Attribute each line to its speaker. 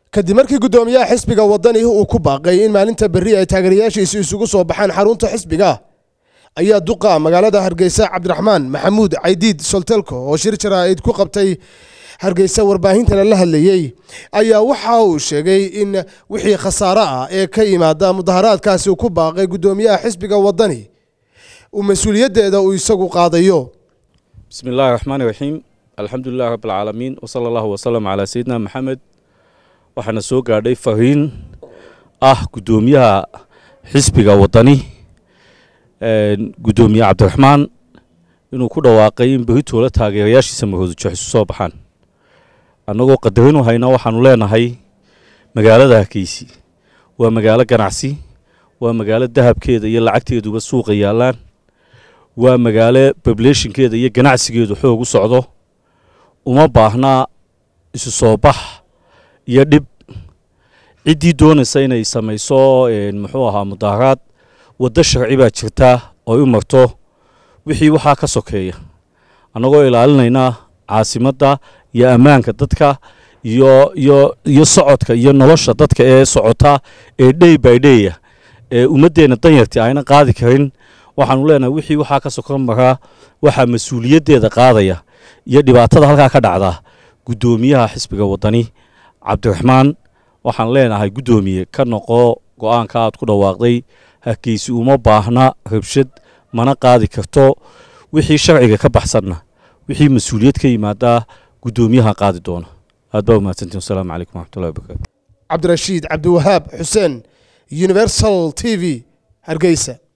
Speaker 1: kadib markii guddoomiyaha xisbiga wadani uu ku baaqay in maalinta berri ay taageerayaashiisi isugu soo baxaan xarunta xisbiga ayaa duqa magaalada hargeysa cabdiraxmaan maxamuud caydiid soltelko oo shir jaraa'id ku qabtay hargeysa warbaahintana la hadlayey ayaa waxa uu sheegay in wixii khasaare ah ee ka yimaada mudaharaadkaasi uu ku baaqay guddoomiyaha xisbiga wadani uu mas-uuliyaddeeda uu isagu qaadayo
Speaker 2: bismi illaahi raxmaani raxiim alxamdu lilahi rabbi alcaalamiin wsala allahu wasalam calaa sayidina maxamed waxaana soo gaadhay fariin ah guddoomiyaha xisbiga wadani guddoomiye cabdiraxmaan inuu ku dhawaaqay in beritoola taageerayaashiisa mahoodujo isu soo baxaan annagoo qadarinu hayna waxaanu leenahay magaalada hargeysi waa magaalo ganacsi waa magaalo dahabkeeda iyo lacagteeduba suuqa yaallaan waa magaalo bableeshinkeeda iyo ganacsigeedu xoog u socdo uma baahnaa isu soo bax iyo dhib ciddii doonaysa inay samayso muxuu ahaa mudaharaad waddo sharci baa jirtaa ooy u marto wixii waxaa ka sokeeya annagoo ilaalinaynaa caasimadda iyo ammaanka dadka iyo iyo iyo socodka iyo nolosha dadka ee socota ee dhey by dheya ee ummaddeenna danyartii ayna qaadi karin waxaanu leenahay wixii waxaa ka sokon maraa waxaa mas-uuliyaddeeda qaadaya iyo dhibaatada halkaa ka dhacda guddoomiyaha xisbiga waddani cabdiraxmaan waxaan leenahay guddoomiye ka noqo go-aanka aad ku dhawaaqday hargeysi uma baahna rabshad mana qaadi karto wixii sharciga ka baxsanna wixii mas-uuliyad ka yimaadaa guddoomiyaha qaadi doona aad baa umahadsantiin wasalaamu calaykum waraxmatullahi wabarakatu
Speaker 1: cabdirashiid cabdiwahaab xuseen universal t v hargeysa